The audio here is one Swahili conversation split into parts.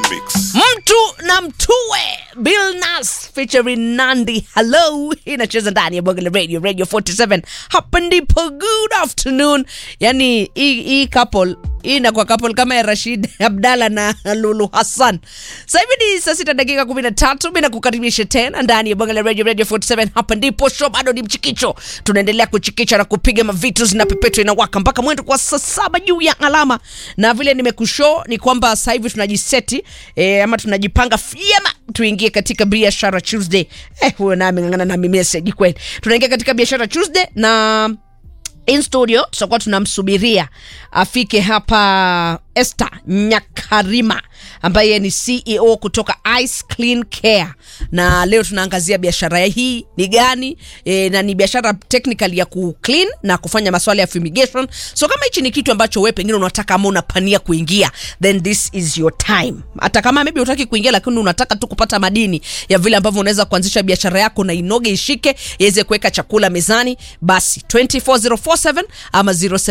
mix. mtu na mtue Bill Nas featuring Nandi hello inacheza ndani ya Bongo Radio Radio 47 hapa ndipo good afternoon yani hii hii couple hii inakuwa couple kama ya Rashid Abdalla na Lulu Hassan sasa hivi ni saa sita dakika 13 mimi nakukaribisha tena ndani ya Bongo Radio Radio 47 hapa ndipo show bado ni mchikicho tunaendelea kuchikicha na kupiga mavitu zinapepetwa inawaka mpaka mwendo kwa saa saba juu ya alama na vile nimekushow ni kwamba sasa hivi tunajiseti e, ama tunajipanga vyema tuingie katika biashara Tuesday. Eh, huyo nami ngangana nami message kweli. Tunaingia katika biashara Tuesday na in studio tutakuwa tunamsubiria afike hapa Esther Nyakarima ambaye ni CEO kutoka Ice Clean Care, na leo tunaangazia biashara hii ni gani e, na ni biashara technical ya ku clean na kufanya masuala ya fumigation. So kama hichi ni kitu ambacho wewe pengine unataka ama unapania kuingia, then this is your time. Hata kama maybe unataki kuingia, lakini unataka tu kupata madini ya vile ambavyo unaweza kuanzisha biashara yako na inoge ishike iweze kuweka chakula mezani, basi 24047 ama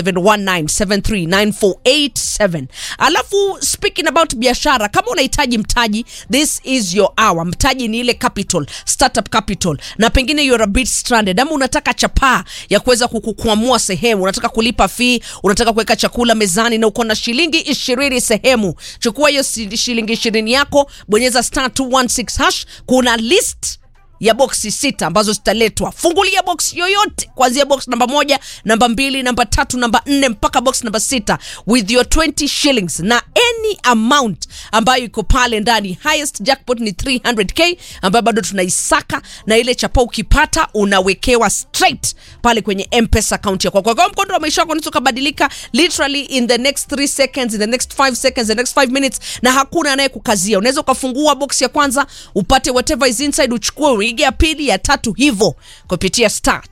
0719739487. Alafu speaking about biashara, kama unahitaji mtaji, this is your hour. Mtaji ni ile capital, startup capital, na pengine you're a bit stranded, ama unataka chapaa ya kuweza kukukwamua sehemu, unataka kulipa fee, unataka kuweka chakula mezani na uko na shilingi ishirini sehemu, chukua hiyo si- shilingi ishirini yako, bonyeza star 216 hash, kuna list ya boksi sita ambazo zitaletwa. Fungulia box yoyote kuanzia box namba moja, namba mbili, namba tatu, namba nne mpaka box namba sita with your 20 shillings na any amount ambayo iko pale ndani. Highest jackpot ni 300k ambayo bado tunaisaka, na ile chapa ukipata unawekewa straight pale kwenye M-Pesa account yako. Kwa hiyo mkondo wa maisha yako unaweza kubadilika literally in the next 3 seconds, in the next 5 seconds, the next 5 minutes, na hakuna anayekukazia. Unaweza ukafungua box ya kwanza upate whatever is inside, uchukue uige ya pili, ya tatu, hivyo kupitia star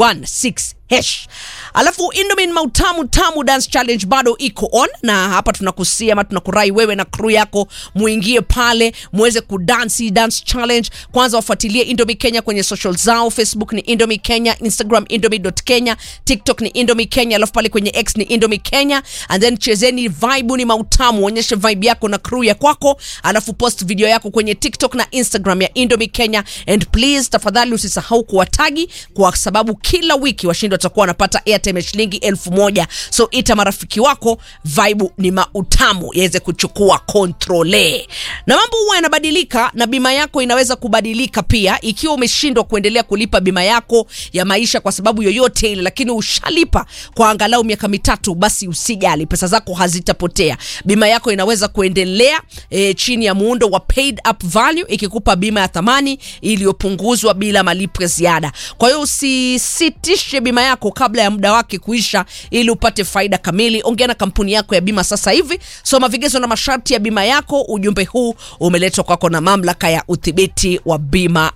216 hash. Alafu Indomin Mautamu Tamu Dance Challenge bado iko on, na hapa tunakusia ama tunakurai wewe na crew yako muingie pale muweze kudansi dance challenge. Kwanza wafuatilie Indomie Kenya kwenye social zao, Facebook ni Indomie Kenya, Instagram indomie.kenya, TikTok ni Indomie Kenya, alafu pale kwenye X ni Indomie Kenya, and then chezeni vibe ni mautamu, onyeshe vibe yako na crew ya kwako, alafu post video yako kwenye TikTok na Instagram ya Indomie Kenya, and please tafadhali usisahau kuwatagi kwa sababu kila wiki washindi watakuwa wanapata airtime ya shilingi elfu moja so ita marafiki wako vibe ni mautamu yaweze kuchukua kontrole na mambo huwa yanabadilika na bima yako inaweza kubadilika pia ikiwa umeshindwa kuendelea kulipa bima yako ya maisha kwa sababu yoyote ile lakini ushalipa kwa angalau miaka mitatu basi usijali pesa zako hazitapotea bima yako inaweza kuendelea e, chini ya muundo wa paid up value ikikupa bima ya thamani iliyopunguzwa bila malipo ya ziada kwa hiyo usisitishe bima yako kabla ya muda wake kuisha ili upate faida kamili ongea na kampuni yako ya bima sasa hivi soma vigezo na masharti ya bima yako ujumbe huu umeletwa kwako na mamlaka ya udhibiti wa bima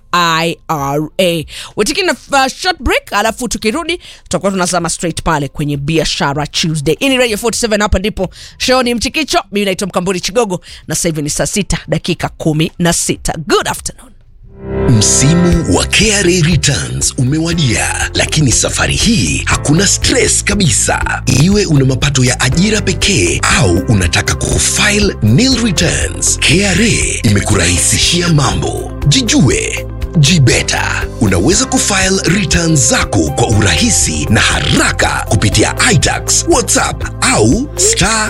ira wetikini na uh, short break alafu tukirudi tutakuwa tunazama straight pale kwenye biashara tuesday ini radio 47 hapa ndipo show ni mchikicho mimi naitwa mkamburi chigogo na sasa hivi ni saa sita dakika kumi na sita good afternoon Msimu wa KRA returns umewadia, lakini safari hii hakuna stress kabisa. Iwe una mapato ya ajira pekee au unataka kufile nil returns, KRA imekurahisishia mambo. Jijue Jibeta. Unaweza kufile returns zako kwa urahisi na haraka kupitia iTax, WhatsApp au star